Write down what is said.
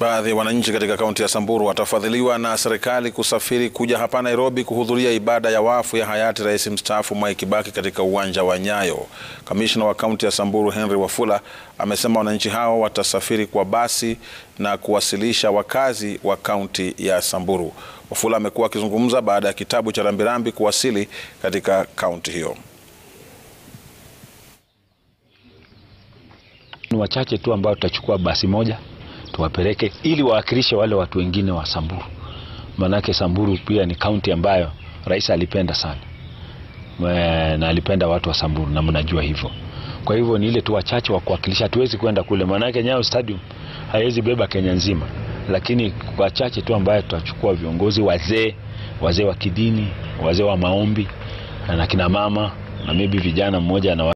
Baadhi ya wananchi katika kaunti ya Samburu watafadhiliwa na serikali kusafiri kuja hapa Nairobi kuhudhuria ibada ya wafu ya hayati rais mstaafu Mwai Kibaki katika uwanja wa Nyayo. Kamishna wa kaunti ya Samburu Henry Wafula amesema wananchi hao watasafiri kwa basi na kuwasilisha wakazi wa kaunti ya Samburu. Wafula amekuwa akizungumza baada ya kitabu cha rambirambi kuwasili katika kaunti hiyo. Ni wachache tu ambao tutachukua basi moja tuwapeleke ili wawakilishe wale watu wengine wa Samburu. Manake Samburu pia ni kaunti ambayo rais alipenda sana na alipenda watu wa Samburu na mnajua hivyo. Kwa hivyo ni ile tu wachache wa kuwakilisha, hatuwezi kwenda kule, manake Nyayo Stadium haiwezi beba Kenya nzima, lakini wachache tu ambayo tutachukua, viongozi wazee, wazee wa kidini, wazee wa maombi na kina mama na maybe vijana mmoja na